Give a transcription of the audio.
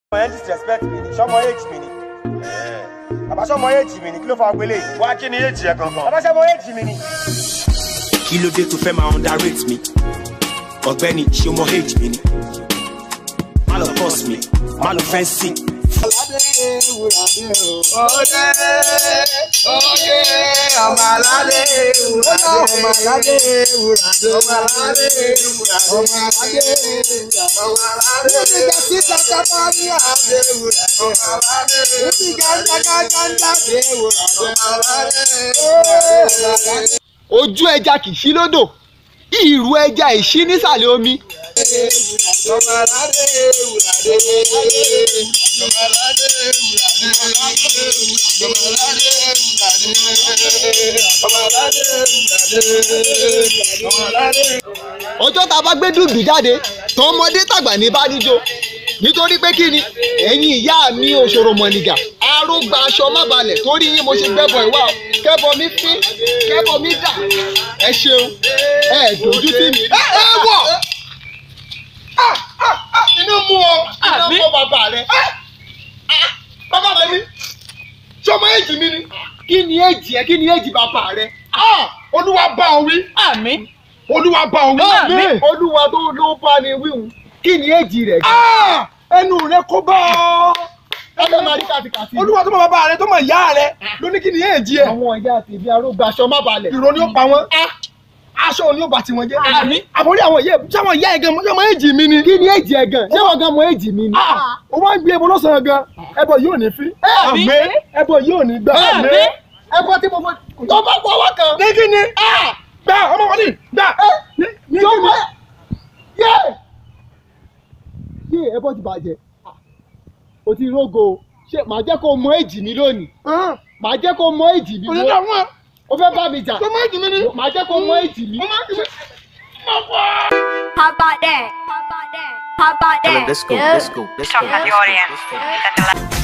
ọmọ yẹn disrespect mi ni sọmọ age mi ni bàbá sọmọ age mi ni kí ló fa ọgbélé yìí wá kí ni èjì ẹ kankan. bàbá sọmọ age mi ni. kí ló dé tó fẹ́ máa underrate mi ọ̀gbẹ́ni ṣé o mọ age mi ni má lọ pọ́s mi má lọ fẹ́ sí. ojú ẹja kì í sí lódò ìrù ẹja ìṣí nísàlẹ̀ omi. ọjọ́ tá a bá gbé dùbí jáde tọmọdé tàgbà ní bá níjó nítorí pé kí ni ẹ̀yin ìyá mi òṣòro mọ̀nìgà arógbá aṣọ má balẹ̀ torí yín mo ṣe gbẹ́bọ̀ ìwà o kẹ́bọ mi fín kẹ́bọ mi dà ẹ ṣeun ẹ dojú tì mí. ẹ ẹ wọ inú mú ọ iná mú bàbá rẹ bàbá rẹ mi sọmọ èjì mi ni kí ni èjì ẹ kí ni èjì bàbá rẹ olúwa bá ọ wí Àmín. olúwa bá ọ wí Àmín. olúwa tó ló bá ni wíhun kí ni èjì rẹ. ẹnu rẹ kó bá ọ ẹnu máa rí kàtìkàtì. olúwa tó mọ bàbá rẹ tó mọ ìyá rẹ ló ní kí ni èjì ẹ àwọn ìyá tèmi arógbá aṣọ má balẹ̀. ìró ni ó pa wọn aṣọ òní ó bá tiwọn jẹ Àmín. àbórí àwọn ìyá sáwọn ìyá ẹ gan ọmọ èjì mi ni. kí ni èjì ẹ gan ṣé wọn gan mọ èjì mi ni. ó wá ń gbé ẹbọ lọ́sàn-án gan ẹbọ yóò ní fín Àmín. ẹbọ yóò ní gbà. Àmín. ẹbọ tí mo fọ tó bá gbọ́ wá kan. ní kí ni gbà ọmọ wọn ni gbà ní ní tó kí ni. bá yé yé ẹbọ ti bàjẹ́ o ti rógo o. ṣé màá jẹ́ kó mọ èjì mi lónìí màá jẹ́ kó mọ èjì mi òní lónìí dàwọn o fẹ́ bá mi jà ọmọ èjì mi ni. màá jẹ́ kó mọ èjì mi. How about that? How about that? How about that? Let's go, let's go, let's go. Talking about the audience.